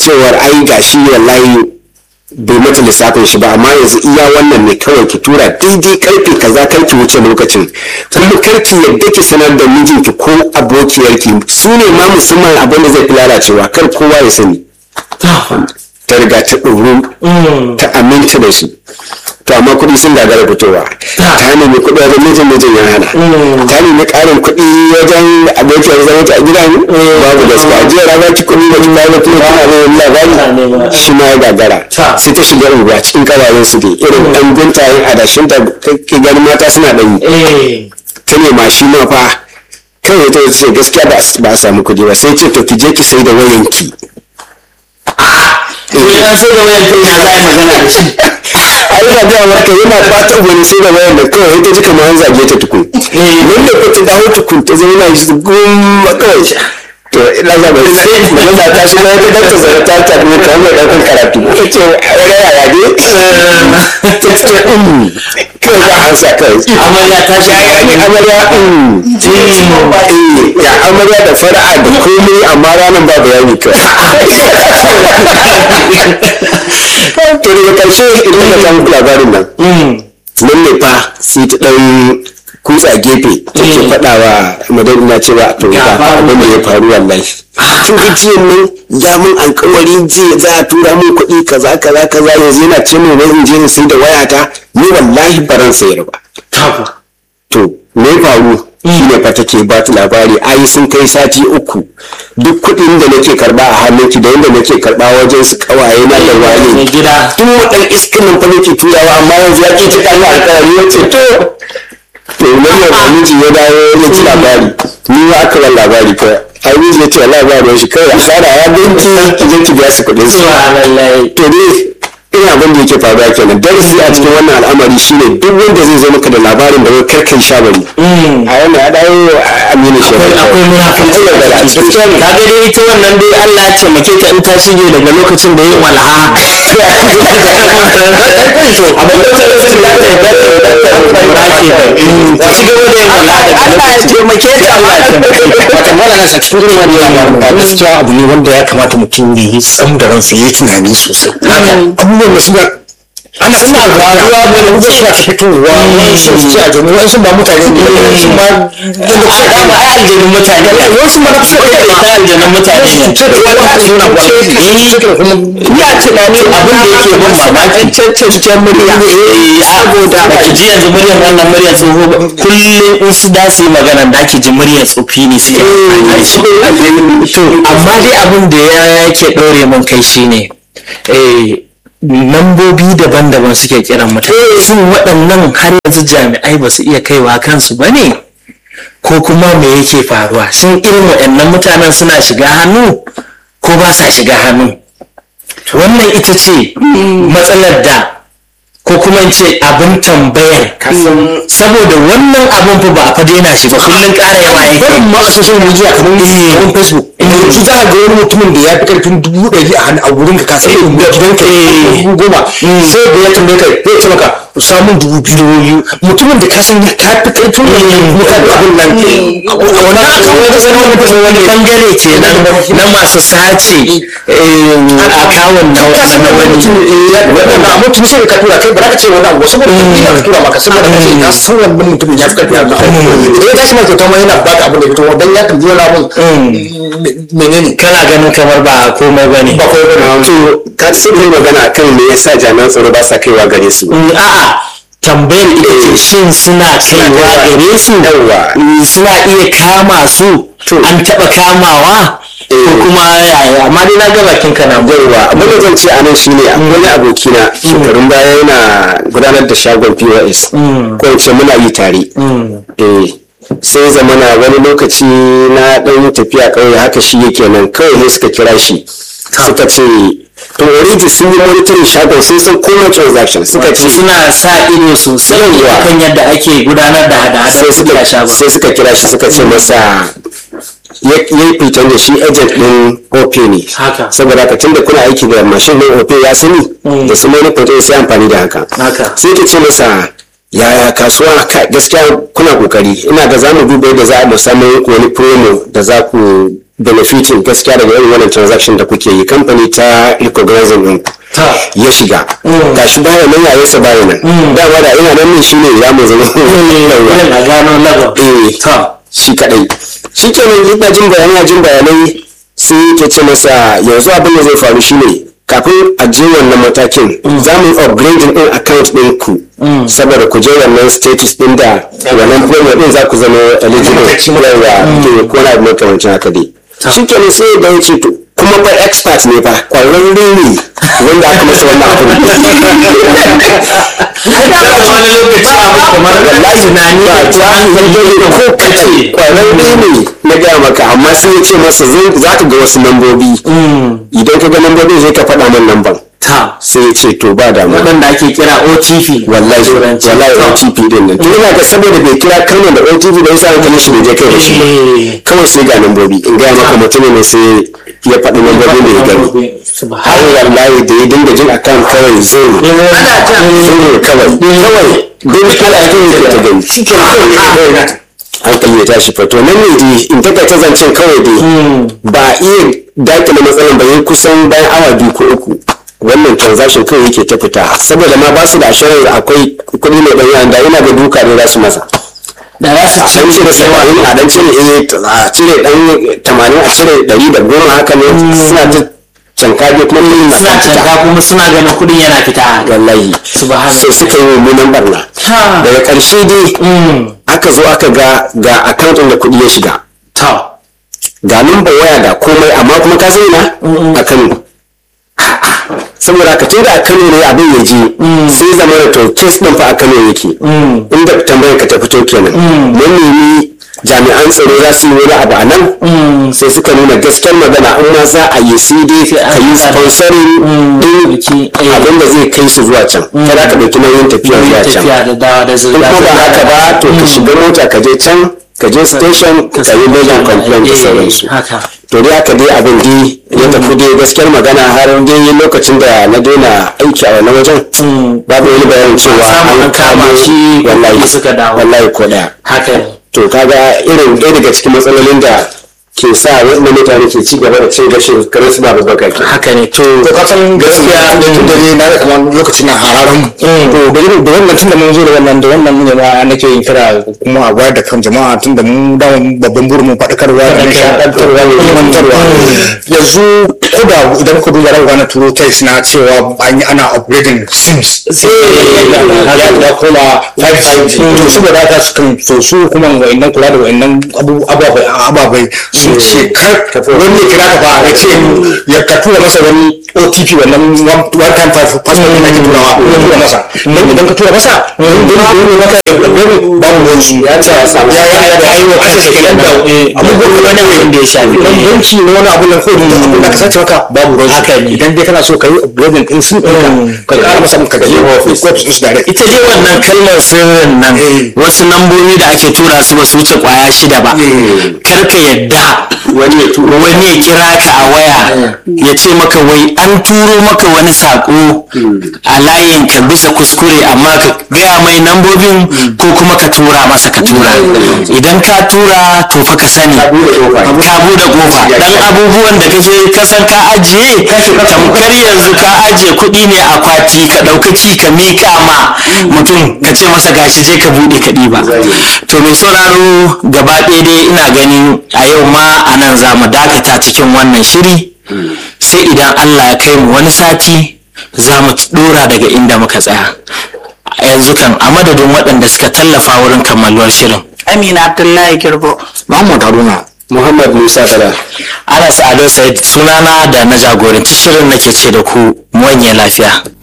cewar ai gashi wallahi bai mata lissafin shi ba amma yanzu iya wannan ne kawai ki tura daidai karfe kaza kar ki wuce lokacin kuma kar ki yadda ki sanar da mijinki ko abokiyarki su ne ma musamman abin da zai fi lalacewa kar kowa ya sani ta riga ta ɗoru ta aminta da su to amma kuɗi sun gagara fitowa ta nemi kuɗi wajen mijin mijin ya hana ta nemi ƙarin kuɗi wajen abokiyar zama ta a gida ne babu gaskiya jiya rana ki kuɗi da kin bayan kuma kana da labari shi ma ya gagara sai ta shiga unguwa cikin kawayen su dai irin ɗan guntayen adashin da ke ganin mata suna ɗan yi ta nema shi ma fa kawai ta ce gaskiya ba a samu kuɗi ba sai ce to ki je ki sai da wayanki ya sai da wayan kai na za a yi magana da shi ai na gaya maka yana fata wani sai da wayan da kawai ta ji kamar an zage ta tukun wanda ko ta dawo tukun ta zama na shi gumma kawai to ina za ba sai magana ta shi na ta ta zara ta ta ne kamar mai ɗaukar karatu ta ce wani yaya ne ta ce kawai za a ansa kawai amarya ta shi ya ne amarya ya amarya da fara'a da komai amma ranar ba bayani kawai to daga karshe idan ka samu labarin nan nan ne fa sai ta dan kutsa gefe take faɗa wa madani na cewa to ga abin da ya faru wallahi kin ga jiyan nan ya mun alkawari jiya za a tura mun kuɗi kaza kaza kaza yanzu yana ce min wai in je in sai da wayata ni wallahi baran sayar ba to me faru shi ne fa take ba ta labari ai sun kai sati uku duk kuɗin da nake karba a hannunki da yadda nake karba wajen su kawaye na da wani gida tun wadan iskin nan fa nake turawa amma yanzu ya ke ta kalli alƙawari ya ce to to wannan da miji ya dawo ya ci labari ni ma aka ban labari fa ai miji ya ce Allah ba ruwan shi kawai asara ya binki ki je ki biya su kuɗin su to dai ina abin da yake faruwa kenan darasi a cikin wannan al'amari shine duk wanda zai zo maka da labarin da wai karkan shabari a wannan ya dawo aminu shi akwai munafin akwai da a cikin ka ga dai ita wannan dai Allah ya taimake ta in ta shige daga lokacin da yin walha abin da ta yi da ta yi da ta yi ta ci gaba da yin walha daga lokacin da yin Allah ya taimake ta wata mala nasa cikin irin wannan ba gaskiya abu ne wanda ya kamata mutum ya yi tsam da ransa ya yi tunani sosai abubuwan da suna ana suna faruwa ne da suna ta fitowa wasu su a jami'a wasu ba mutane ne wasu ma da kusa da dama ai aljanun mutane wasu ma na kusa da ita aljanun mutane ne ce da wani suna ba ya tunani abin da yake bin mamaki cancancen murya saboda ba ki ji yanzu muryar wannan muryar tsoho ba kullum in su da su yi magana da ki ji muryar tsofi ne suke amfani da shi to amma dai abin da ya yake ɗore mun kai shine eh lambobi daban-daban suke kiran mutane shin waɗannan har yanzu jami'ai ba su iya kaiwa kansu ba ne ko kuma me yake faruwa shin irin waɗannan mutanen suna shiga hannu ko ba sa shiga hannu wannan ita ce matsalar da ko kuma in ce abin tambayar saboda wannan abin fa ba a fa daina shi ba kullum ƙara yawa yake barin ma a social media kamar kamar facebook yanzu za a ga wani mutumin da ya fi karfin dubu ɗari a hannu a wurin ka kasa irin gidan ka dubu goma sai da ya tambaye ka zai ce maka samun dubu biyu mutumin da ka san ka fi karfin wannan kuma ka da abin nan a wani aka wani sanar wani wani bangare kenan na masu sace akawun na wani waɗanda mutum sai ka tura kai ba za ka ce wani abu saboda ka ka tura maka saboda ka ce ka san wannan mutumin ya fi karfi a maka idan ka shi ma kyauta ma yana baka abin da ya fito dan ya tambaye wani abin menene kana ganin kamar ba komai ba ne ba kawai bane to ka sai mai magana akan me yasa jami'an tsaro ba sa kaiwa gare su a'a tambayar ita ce shin suna kaiwa gare su Yawwa. Mm, suna iya kama su an taɓa kamawa ko kuma yaya amma dai na ga bakin ka na yauwa abin da zan ce a nan shine wani abokina shekarun baya yana gudanar da shagon pos ko in ce muna yi tare eh sai zamana wani lokaci na ɗan yi tafiya ƙauye haka shi yake nan kawai ne suka kira shi suka ce to already sun yi monitoring shagon sun san komai transaction suka ce suna sa ido sosai Yawwa. kan yadda ake gudanar da hada-hadar sai kuɗi a suka shagon sai suka kira shi suka ce masa ya yi fitan da shi agent din OP ne Haka. saboda haka tunda kuna aiki da mashin din OP ya sani da su money point sai amfani da haka Haka. sai ta ce masa yaya kasuwa ka- gaskiya kuna kokari ina ga zamu duba yadda za mu samu wani promo da za ku benefiting gaskiya daga irin wannan transaction da kuke yi kamfani ta recognizing din ta ya shiga gashi baya nan yayansa baya nan dama da ina nan ne shine ya mu zama wurin a gano lagon eh ta shi kadai shi kenan ina jin bayanai jin bayanai sai yake ce masa yanzu abin da zai faru shine kafin a je wannan matakin za mu upgrade din account din ku saboda ku je wannan status din da wannan premier din za ku zama eligible yawa ke ko na abu makamancin haka dai shi kenan sai da ya ce to kuma ba expert ne fa kwararre ne wanda aka masa wannan abu wani lokaci abu kamar wallahi na ni ba ta hankali ko kace kwararre ne na gaya maka amma sai ya ce masa zai- za ka ga wasu lambobi idan ka ga lambobin sai ka faɗa min lamban ta sai ya ce to ba damuwa waɗanda ake kira otp wallahi Turanci. wallahi Ta. OTP din nan to ina ga saboda bai kira kalmar da OTP da yasa hankalin shi bai je kai da shi ba. Eh. kawai sai ga lambobi in gaya maka mutumin ne sai ya faɗi lambobin da ya gani har wallahi da ya dinga jin akan kawai zai ana ta zai kawai kawai don kala jin da ta gani shi ke hankali ya tashi fato nan ne dai in taka ta zancen kawai dai ba iya dakile matsalan ba yi kusan bayan awa biyu ko uku wannan transaction kawai yake ta fita saboda ma ba su da ashirin akwai kuɗi mai ɗan da ina ga duka ne za su masa da za su a dan cire saba'in a dan cire eh a cire dan tamanin a cire ɗari da goma haka ne suna ta cankaje kuma kuɗin na suna fita. canka kuma suna ganin kuɗin yana fita wallahi Subhanallah. sai suka yi mummunan barna Ha. daga ƙarshe dai aka zo aka ga ga account ɗin da kuɗi ya shiga ta ga number waya ga komai amma kuma ka sai na a Kano saboda ka tunda a Kano ne abin ya je sai zama da to case ɗin fa a Kano yake inda tambayar ka ta fito kenan mun nemi jami'an tsaro za su yi wani abu a nan sai suka nuna gaskiyar magana in ma za a yi sai dai ka yi sponsoring din Biki, eh. abin da zai kai su zuwa can kada ka ɗauki nauyin tafiya zuwa can tafiya da dawa da in zirga kuma ba haka ba to ka shiga mota ka je can ka je station ka yi lodin complaint da sauransu haka to dai haka dai abin dai ya tafi dai gaskiyar magana har dai lokacin da na daina aiki a wannan wajen babu wani bayanin cewa samu an kama shi, wallahi kuɗi suka dawo. wallahi ko daya haka ne to kaga irin ɗaya daga cikin matsalolin da ke sa waɗannan mutane ke ci gaba da cin gashin kare su babu baka ke haka ne to to ka san gaskiya da tun da ne na da kamar lokacin na hararan to da irin da wannan tun da mun zo da wannan da wannan ne ma nake yin kira kuma a wayar da kan jama'a tun da mun da babban burin mu faɗakarwa da nishaɗantarwa da ilmantarwa yanzu ko da idan ka duba rawa na turo text na cewa an yi ana upgrading sims ya ya koma 5G to saboda haka su kan so su kuma wa'annan kula da wa'annan abu- ababai ababai sun ce kar wani ya kira ka ba ya ce ya ka tura masa wani OTP wannan one one time five password da ake turawa ya tura masa don idan ka tura masa don don don maka don babu ruwan su ya ce ya ya ya ya yi wa kasa shi kenan da abubuwan wani abin da ya shafi don banki ne wani abu nan ko da abin da ka sace maka babu ruwan su idan dai kana so ka yi upgrading din sun ɗauka ka ƙara masa ka je office office su direct ita dai wannan kalmar sirrin nan wasu lambobi da ake tura su ba su wuce kwaya shida ba kar ka yadda wani ya kira ka a waya ya ce maka wai an turo maka wani sako a layin ka bisa kuskure amma ka gaya mai lambobin ko kuma ka tura masa ka tura idan ka tura to fa ka sani ka bude kofa dan abubuwan da kake kasan ka ajiye tamkar yanzu ka ajiye kuɗi ne a kwati ka ɗaukaki ka miƙa ma mutum ka ce masa gashi je ka buɗe ka ɗiba to mai sauraro gaba ɗaya dai ina ganin a yau ma a nan za mu dakata cikin wannan shiri sai idan allah ya kai mu wani sati za mu ɗora daga inda muka tsaya a yanzu kan a madadin waɗanda suka tallafa wurin kammaluwar shirin Amina Abdullahi Girbo. Muhammad Haruna muhammad musa tala anas ado said sunana da na jagoranci shirin nake ce da ku mu wanye lafiya